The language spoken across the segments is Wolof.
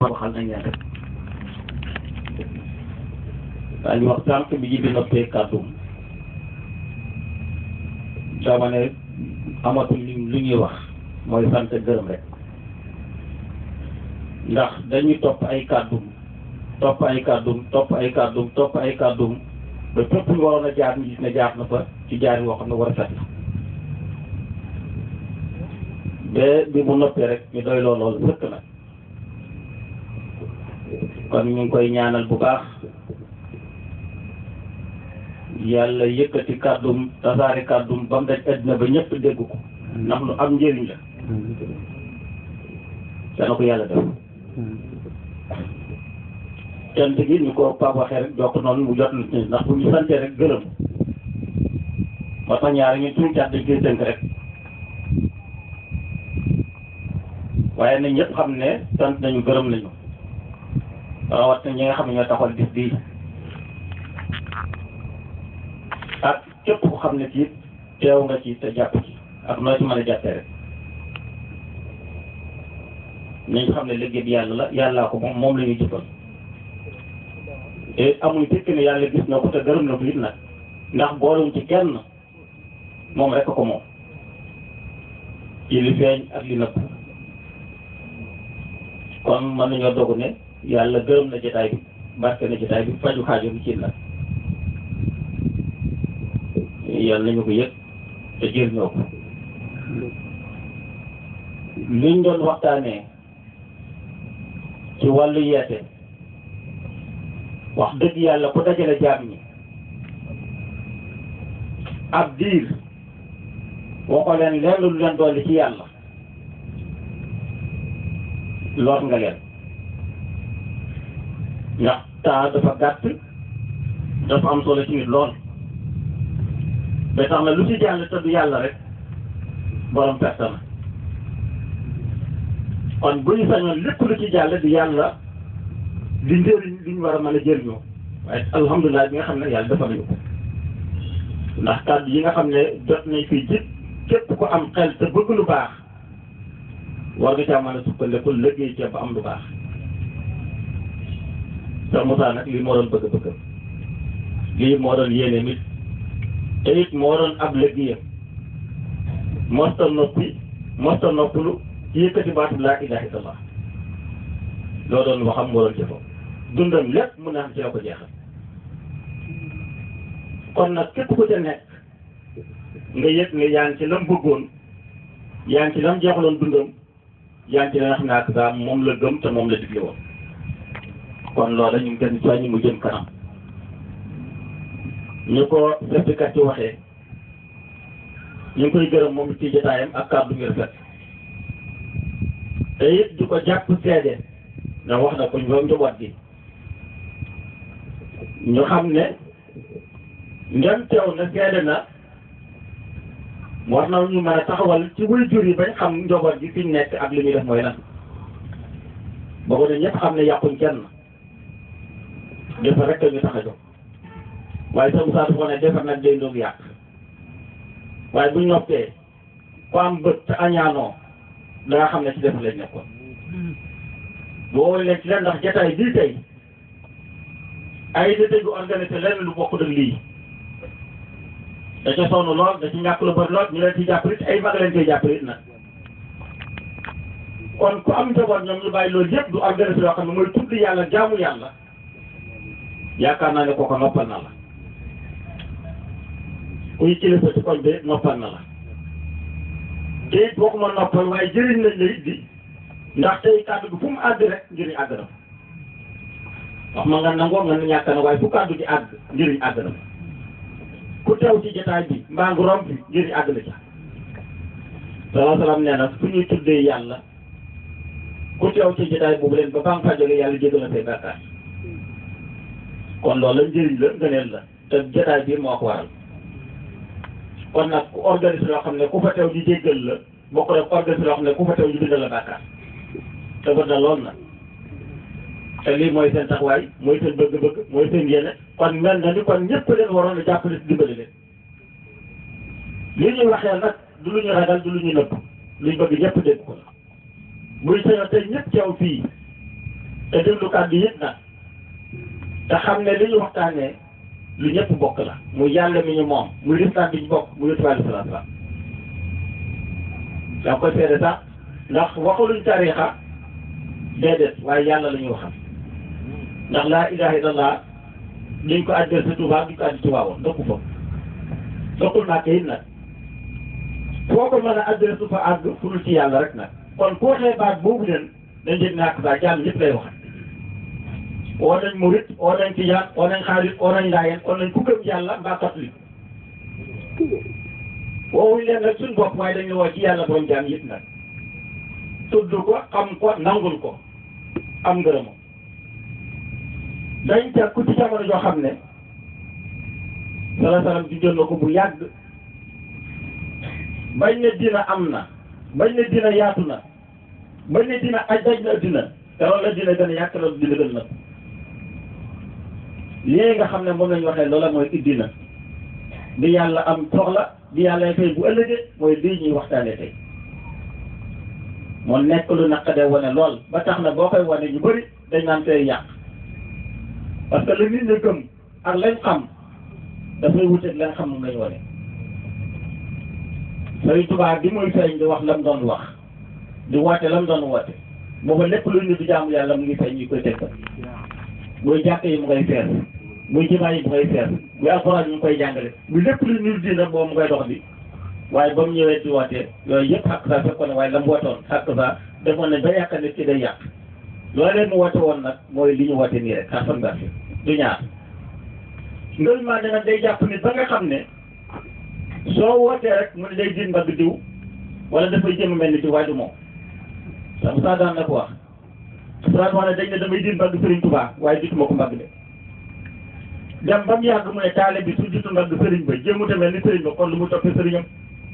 waxal nañ leen rek daañu wax sànq bi ji bi noppee kàddum dama ne amatul li li ñuy wax mooy sant gërëm rek ndax dañuy topp ay kàddum topp ay kàddum topp ay kàddum topp ay kàddum ba fépp lu waroon a jaar ñu gis ne jaar na fa ci jaar woo xam ne war a set la ba bi mu noppee rek ñu doy lool lool sëkk na kon ñu ngi koy ñaanal bu baax yàlla yëkkati kàddum tasaare kàddum ba mu daj àddina ba ñëpp dégg ko ndax lu am njëriñ la dana ko yàlla def cant gi ñu ko Pape waxee rek jokk noonu mu jot nit ñi ndax bu ñu santee rek gërëm moo tax ñaari ñu tuuti cat dañ koy tënk rek waaye na ñëpp xam ne sant nañu gërëm nañu rawat na ñi nga xam ne ñoo taxawal bis bii ak képp ku xam ne ci teew nga ci te jàpp ci ak noo ci mën a jàppee rek nañ xam ne liggéey bi yàlla la yàllaa ko moom moom la ñuy jëfal te amuñ fekk ne yàlla gis na ko te gërëm na ko it nag ndax boolewuñ ci kenn moom rek ko moom ci li feeñ ak li nëbb kon mën nañoo dogu ne yàlla gërëm na jotaay bi barke na jotaay bi faju xaajo bi ci nag yàlla nañu ko yëg te jëriñoo ko liñ doon waxtaanee ci wàllu yeete wax dëgg yàlla ku dajale jaam ñi ab diir waxoo leen lenn lu leen dolli ci yàlla lor nga leen ndax temps dafa gàtt dafa am solo ci nit lool ba tax na lu ci jàll te du yàlla rek borom perte na kon bu ñu sañoon lépp lu ci jàll di yàlla di njëriñ li ñu war a mën a jëriñoo waaye alhamdulilah bi nga xam ne yàlla dafa nañu ko ndax kàddu yi nga xam ne jot nañ fi jit képp ko am xel te bëgg lu baax war nga caa mën a sukkandiku liggéey ca ba am lu baax te Moussa nag lii moo doon bëgg-bëggam lii moo doon yéene nit te it moo doon ab liggéeyam mosta noppi mosta noppalu ci yëkkati baatu laa ilaha illallah loo doon waxam moo doon jëfam dundam lépp mun naa xam ci la ko jeexal kon nag képp ku ca nekk nga yëg ne yaa ngi ci lam bëggoon yaa ngi ci lam jeexaloon dundam yaa ngi ci la xam ne ak saa moom la gëm te moom la digle woon kon loola ñu ngi gën soññi mu jëm kanam ñu ko seetkat ci waxee ñu ngi koy gërëm moom ci jotaayam ak kàddu ngir fet te it di ko jàpp seede ndax wax na ko ñoom njaboot gi ñu xam ne ndem teew na seede na war na ñu mën a taxawal ci wuy jur yi bañ xam njaboot gi fi ñu nekk ak li ñuy def mooy lan boobu ne ñëpp xam ne yàquñ kenn defar rek ñu tax a jóg waaye sa Moussa dafa ne defar nag day doog yàq waaye buñ noppee ku am bët te añaanoo da nga xam ne ci defar lañ nekkoon boo leen ci leen ndax jataay bii tey ay da dégg organisé lenn lu bokk ak lii da ca sonn lool da ci ñàkk lu bëri lool ñu leen ci jàppale it ay mag leen koy jàppale it nag kon ku am njaboot ñoom ñu bàyyi loolu yëpp du organisé yoo xam ne mooy tudd yàlla jaamu yàlla yaakaar naa ne kooku noppal na la kuy kilifa ci koñ bi noppal na la te it boo ko mën noppal waaye jëriñ lañ la it di ndax tey kàddu gi fu mu àgg rek njëriñ àgg na wax ma nga nangoo nga ñàkk na waaye fu kàddu gi àgg njëriñ àgg na ku teew ci jotaay bi mbaa ngi romb bi njëriñ àgg na ca salaa salaam nee na fu ñuy tuddee yàlla ku teew ci jotaay boobu leen ba ba nga fa jógee yàlla jégal na say bàkkaar kon loolu la njëriñ la ngëneel la te jotaay bi moo ko waral kon nag ku organise loo xam ne ku fa teew di jéggal la bokk rek organise loo xam ne ku fa teew di bindal la bàkkaar te bët na lool nag te lii mooy seen taxawaay mooy seen bëgg-bëgg mooy seen yéene kon mel na ni kon ñëpp leen waroon a jàppale si dimbali leen li ñuy waxee nag du lu ñu ragal du lu ñu nëbb luñ bëgg ñëpp dégg ko la muy sañoon tey ñëpp teew fii te déglu kàddu yëpp nag te xam ne li ñu waxtaanee lu ñëpp bokk la muy yàlla mi ñu moom muy lislaam bi ñu bokk muy yonent bi alayhi salaatu salaam daa koy seede sax ndax waxuluñ tariixa déedéet waaye yàlla la ñuy waxal ndax laa ilaha illallah duñ ko addee sa Tuubaa duñ ko addi Tuubaa woon dëkku fa dëkkul naa kayit nag foo ko mën a addee su fa àgg fu dul ci yàlla rek nag kon ku waxee baat boobu leen dañ jëg naak saa jàmm ñëpp lay waxal oo nañ murit oo nañ tijaan oo nañ xaalis oo nañ laayeen oo nañ ku gëm yàlla mbaa catholique woowuñ leen nag suñ bopp waaye dañu woo ci yàlla borom jaam yëpp nag tudd ko xam ko nangul ko am ngërëmam dañ teg ku ci jamono joo xam ne sala salam di jël na ko bu yàgg bañ ne dina am na bañ ne dina yaatu na bañ ne dina aj daj na dina te loolu la dina gën a yàq loolu dina gën na lii nga xam ne moom lañ waxee loola mooy iddina di yàlla am soxla di yàlla tey bu ëllëgee mooy lii ñuy waxtaane tey moo nekk lu naqadee wane lool ba tax na boo koy wane ñu bëri dañ naan tey yàq parce que la nit ñi gëm ak lañ xam dafay wuteeg lañ xam moom lañ wane Sëriñ Tuubaa bi muy feeñ di wax lam doon wax di woote lam doon woote booba lépp lu ñu di jaamu yàlla mu ngi feeñ ñu koy tegtal muy jàkk yi mu ngay fees muy jimaa yi mu ngay fees muy alxuraan yi mu koy jàngale muy lépp lu ñu dina boobu mu koy dox di waaye ba mu ñëwee di wootee yooyu yëpp xàq saa fekkoon ne waaye la mu woote woon xàq saa defoon nañ ba yàq nit ki day yàq loolee mu woote woon nag mooy li ñu woote nii rek xar fan du ñaar ngël maa ne nag day jàpp nit ba nga xam ne soo wootee rek mu ne day jin mbagg diw wala dafay jëm mel ni diw waaye du moom sax saa daan na ko wax saa wax ne dañ ne damay jin mbagg Sëriñ Tuubaa waaye jituma ko mbagg de dem ba mu yàgg mu ne taale bi su jitu mbagg sëriñ ba jéemute mel ni sëriñ ba kon lu mu toppee sëriñam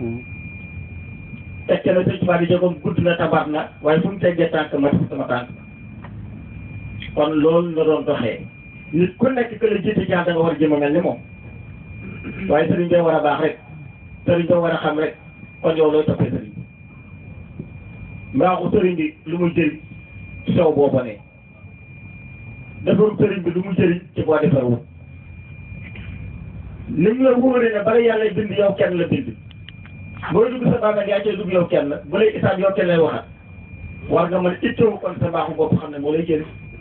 tekke na Sëriñ Tuubaa di jógam gudd na tabaat na waaye fu mu teggee tànk ma def sama tànk kon loolu la doon doxee nit ku nekk que la jiite jaan da nga war a jëm a mel ni moom waaye sëriñ bee war a baax rek sëriñ bee war a xam rek kon yow looy toppee sëriñ bi mbaaxu sëriñ bi lu muy jëriñ sow booba ne defaru sëriñ bi lu mu jëriñ ci boo defarwu ni mu la wóoree ne bala yàlla bind yow kenn la bind booy dugg sa bàmmeel yaa cay dugg yow kenn bu lay isaab yow kenn lay waxat war nga mën a itteewu kon sa mbaaxu bopp xam ne moo lay jëriñ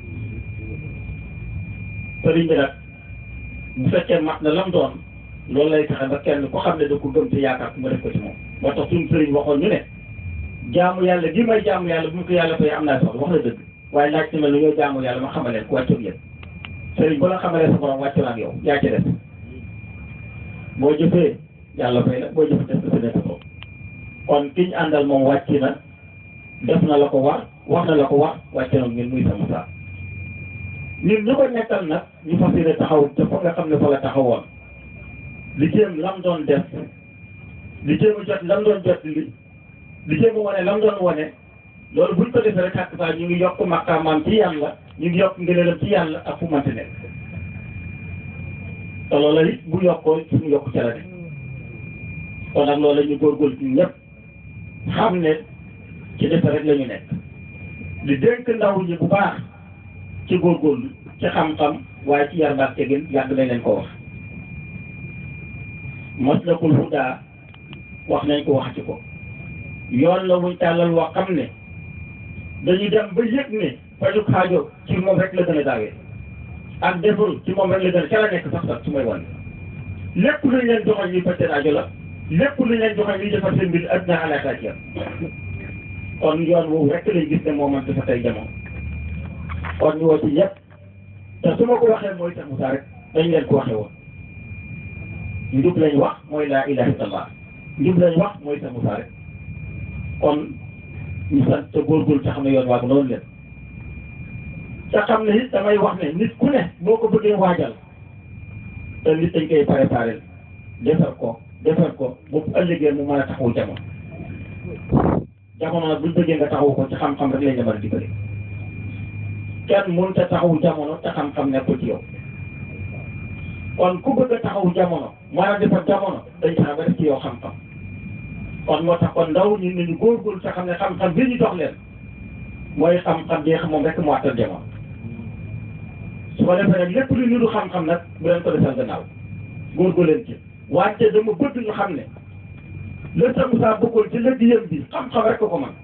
sëriñ bi nag bu fekkee mat na lam doon loolu lay taxe ba kenn ku xam ne da ko gëm te yaakaar ku ma def ko ci moom moo tax suñu sëriñ waxoon ñu ne jaamu yàlla gi may jaamu yàlla bu ñu ko yàlla fay am naa soxla wax na dëgg waaye laaj ci ma lu ñoo jaamu yàlla ma xamaleen ku wàccoog yéen sëriñ bu la xamalee sa borom wàccu na ak yow yaa ci des boo jëfee yàlla fay la boo jëfee def sa def ko kon ki ñu àndal moom wàcc na def na la ko war wax na la ko wax wàcc na ngeen muy sama saa ñun ñu ko nekkal nag ñu fas yéene taxaw te fa nga xam ne fa la taxawoon li jéem lam doon def li jéem a jot lam doon jot li li jéem a wane lam doon wane loolu buñ ko defee rek xàq saa ñu ngi yokk maqaamaam ci yàlla ñu ngi yokk ngëneelam ci yàlla ak fu mënti nekk te loolu it bu yokkoo suñu yokk ca la de kon nag loolu la ñu góorgóorlu ci ñëpp xam ne ci defe rek la ñu nekk di dénk ndaw ñi bu baax ci góorgóorlu ci xam-xam waaye ci yar baax tegin yàgg nañ leen ko wax maslakul hudaa wax nañ ko wax ci ko yoon la wuñ tàllal wax xam ne dañuy dem ba yëg ne fajuk xaajo ci moom rek la gën a gaawee ak defaru ci moom rek la gën a ca la nekk sax sax su may wan lépp luñ leen joxoon ñuy faj seen aajo la lépp luñ leen joxoon ñuy defar seen mbir adduna alaaka ci kon yoon woowu rek lañ gis ne moo man dafa tey jamono kon ñu woo ci ñëpp te su ma ko waxee mooy tax Moussa rek dañ leen ko waxee woon njub lañ wax mooy laa ilaha illallah njub lañ wax mooy tax Moussa rek kon ñu sant te góorgóorlu te xam ne yoon waag loolu leen te xam ne it damay wax ne nit ku ne boo ko bëggee waajal te nit dañ koy préparé defar ko defar ko bu ëllëgee mu mën a taxawu jamono jamono nag buñ bëggee nga taxawu ko ci xam-xam rek lañ la mën a dimbali kenn mënut a taxawu jamono te xam-xam nekkul ci yow kon ku bëgg a taxawu jamono mën a defar jamono dañ tax ba def ci yow xam-xam kon moo tax kon ndaw ñun nañu góorgóorlu te xam ne xam-xam bi ñu dox leen mooy xam-xam bi nga xam moom rek moo attan jamono su ko defee nag lépp lu niru xam-xam nag bu leen ko defal gannaaw góorgóorlu leen ci wàcce dama bëgg ñu xam ne le Cheikh Moussa bëggoon ci liggéeyam bi xam-xam rek ko ko man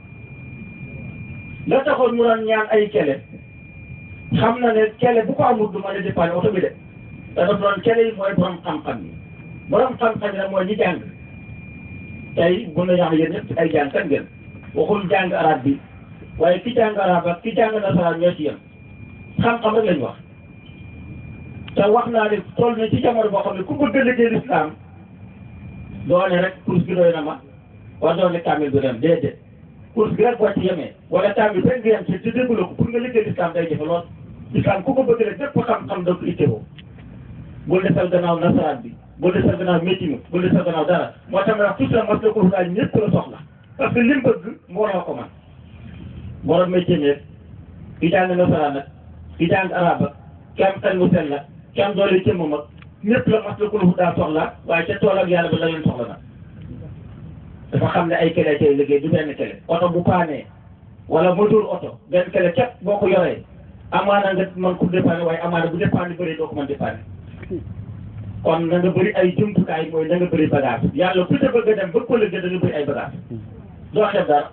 la taxoon mu doon ñaan ay kele xam na ne kele bu ko amul du mën a dépanner oto bi de te dafa doon kele yi mooy borom xam-xam yi borom xam-xam yi nag mooy ñi jàng tey bu na wax yéen ñëpp ay jàng kan ngeen waxul jàng arab bi waaye ki jàng arab ak ki jàng nasaraan ñoo ci yem xam-xam rek lañ wax te wax naa ne toll na ci jamono boo xam ne ku bëgg a liggéey lislaam doone rek course bi doy na ma war doone kaamil bi dem déedéet course bi rek boo ci yemee wala kaamil rek nga yem ci ci déglu ko pour nga liggéey lislaam day jafe lool lislaam ku ko bëgg rek bépp xam-xam da ko ittewoo bul desal gannaaw nasaraan bi bul desal gannaaw métier mi bul desal gannaaw dara moo tax ma wax tout mas la ko daal ñëpp la soxla parce que li mu bëgg mbooloo ko man borom métier mi ki jàng nasaraan nag ki jàng arab ak ki am xel mu sell la ki am doole cëmm mag ñëpp la mas la ko daal soxla waaye ca tool ak yàlla ba la leen soxla nag dafa xam ne ay kele tey liggéey du benn kele oto bu paanee wala moteur oto benn kele képp boo ko yoree amaana nga mën ko dépanner waaye amaana bu dépanner bëri doo ko mën dépanner kon na nga bëri ay jumtukaay mooy na nga bëri bagage yàlla ku ca bëgg a dem bëgg ko liggéey da nga bëri ay bagage doo xeeb dara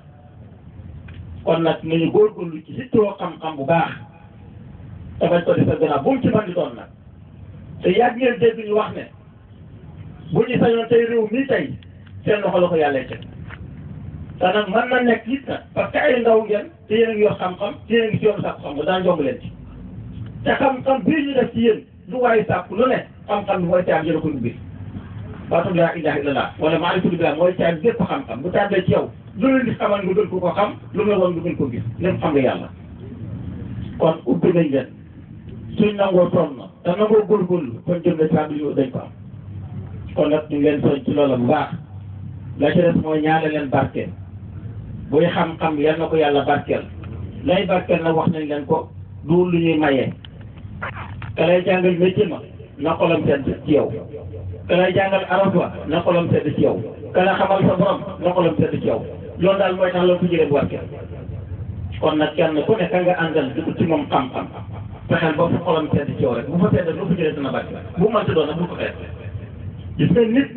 kon nag nañu góorgóorlu ci surtout xam-xam bu baax te bañ ko defal gannaaw bu mu ci mën di doon nag te yàgg ngeen dégg ñu wax ne bu ñu sañoon tey réew mii tey seen loxo la ko yàlla teg te nag mën na nekk it nag parce que ay ndaw ngeen te yéen a ngi yor xam-xam te yéen a ngi ci yoonu sàkku xam-xam daan jomb leen ci te xam-xam bii ñu def ci yéen lu waaye sàkku lu ne xam-xam bi mooy caab jëla ko dugg baatum laa ilaha illallah wala maarifatu billah mooy caab bépp xam-xam bu tàbbee ci yow lu leen di xamal nga gën ko ko xam lu mu la woon nga gën ko gis lépp xam nga yàlla kon ubbi nañ leen suñ nangoo toon na te nangoo góorgóorlu kon jëm na caabi yu dañ ko am kon nag ñu ngi leen soñ ci loola bu baax la ci des mooy ñaale leen barkeel buy xam-xam yal na ko yàlla barkeel lay barkeel nag wax nañ leen ko du lu ñuy mayee ka lay jàngal métier ma na xolam sedd ci yow ka lay jàngal arab wa na xolam sedd ci yow ka la xamal sa borom na xolam sedd ci yow loolu daal mooy tax loolu ko jëlee bu barkeel kon nag kenn ku ne ka nga àndal di ci moom xam-xam fexeel ba fa xolam sedd ci yow rek bu fa sedd lu ko jëlee dina barkeel bu mu mënti doon nag bu ko xeet gis nga nit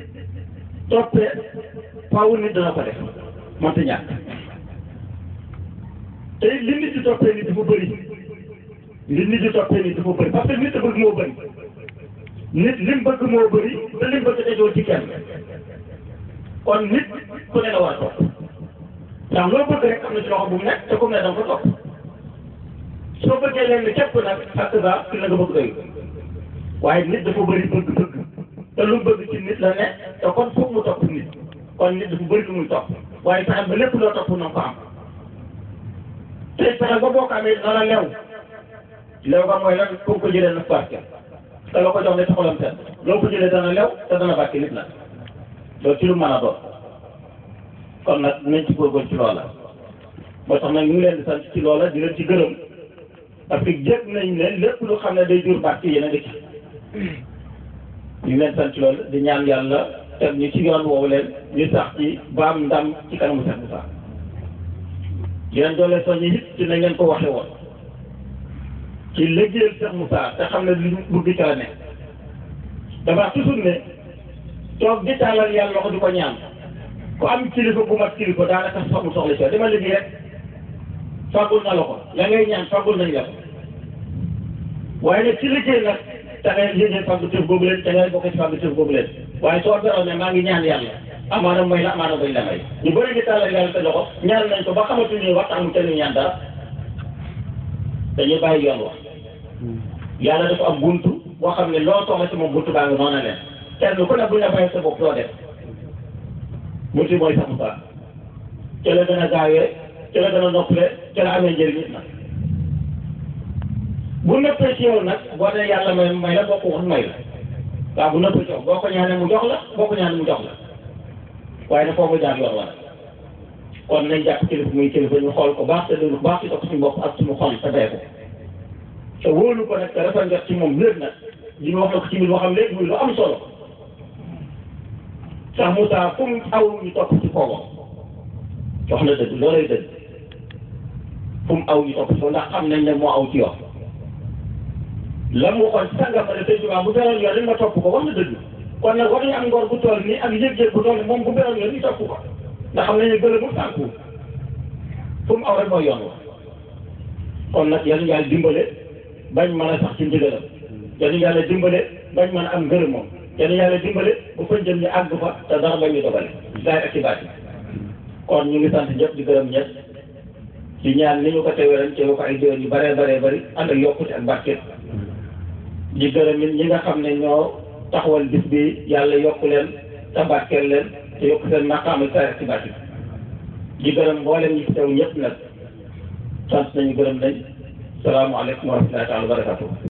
toppee faaw nit dana ko def mënta ñàkk te li nit di toppee nit dafa bëri li nit di toppee nit dafa bëri parce que nit a bëgg moo bëri nit lim bëgg moo bëri te lim bëgg dajoo ci kenn kon nit ku ne la war a topp ndax loo bëgg rek am na ci loxo bu mu nekk te comme ne da nga ko topp soo bëggee leen ni képp nag ak ba ki la nga bëgg doy waaye nit dafa bëri bëgg-bëgg te lu mu bëgg ci nit la ne te kon foog mu topp nit kon nit dafa bëri lu muy topp waaye fexe ba lépp loo topp na ko am te fexe ba boo ko amee na la lew lew ba mooy lan kooku ko jëlee na barke te la ko jox ne ci xolam seen loo ko jëlee dana lew te dana barke nit la loolu ci lu mën a doon kon nag nañ ci góorgóorlu ci loola moo tax nag ñu ngi leen di sant ci loola di leen ci gërëm parce que jëg nañ ne lépp lu xam ne day jur barke yéen a ngi ci ñu ngi leen sant ci loolu di ñaan yàlla teg ñu ci yoon woowu leen ñu sax ci baam ndam ci kanamu Cheikh Moussa di leen doole soññi it ci nañ leen ko waxe woon ci liggéeyal Cheikh Moussa te xam ne li bëgg ca la nekk dafa toujours ne toog di tàllal yàlla loxo di ko ñaan ku am kilifa bu mat kilifa daanaka saxul soxla ci dama liggéey rek fàggul na la ko la ngay ñaan fàggul nañ la ko waaye nag ci liggéey nag da ngay yéegee fàggu tëf boobu leen da ngay bokk ci fàggu tëf boobu leen waaye soo beroon ne maa ngi ñaan yàlla amaana mooy la amaana mooy la may ñu bëri ngi tàllal yàlla te loxo ñaan nañ ko ba xamatuñu waxtaan mu kenn ñaan dara dañuy bàyyi yoon wax yàlla dafa am buntu boo xam ne loo soxla ci moom buntu baa ngi noonu leen kenn ku ne bu ñu la bàyyi sa bopp loo def buntu mooy sax mu ca la gën a gaawee ca la gën a noppale ca la amee njëriñ nag bu nëppee ci yow nag boo dee yàlla may may la boo ko wax may la waaw bu nëppee ci yow boo ko ñaanee mu jox la boo ko ñaanee mu jox la waaye nag foofu jaar yoon wala kon nañ jàpp kilifa muy kilifa ñu xool ko baax te déglu ko baax ci topp suñu bopp ak suñu xol te dee ko te wóolu ko nag te dafa njot ci moom léegi nag li ñu wax na ko ci biir waxam léegi muy lu am solo sax Moussa fu mu aw ñu topp ci foogam wax na dëgg loolay dëgg fu mu aw ñu topp ci ndax xam nañ ne moo aw ci yoon la mu waxoon sàngam ma ne sëñ Tuubaa bu beroon yoon ma topp ko wax na dëgg kon nag war nañu am ngor bu toll nii ak yëg-yëg bu toll nii moom bu beroon yoon ñu topp ko ndax xam nañu gën a mu sànku fu mu aw rek mooy yoon wa kon nag yal yàlla dimbale bañ mën a sax ci ndigalam yal yàlla dimbale bañ mën a am ngërëm moom yal yàlla dimbale bu fañ jëm ñu àgg fa te dara bañ ñu dogale daay ak ci baat kon ñu ngi sant ñëpp di gërëm ñëpp ci ñaan ni ñu ko teewee ren teew ko ay déwén yu bëree bëree bëri ànd ak yokkute ak barke di gërëm it ñi nga xam ne ñoo taxawal bis bi yàlla yokk leen te barkeel leen te yokk seen maqaama saa ak ci barke di gërëm mboolem ñi fi teew ñëpp nag sant nañu gërëm nañ salaamaaleykum wa rahmatullahi taala wa barakatuh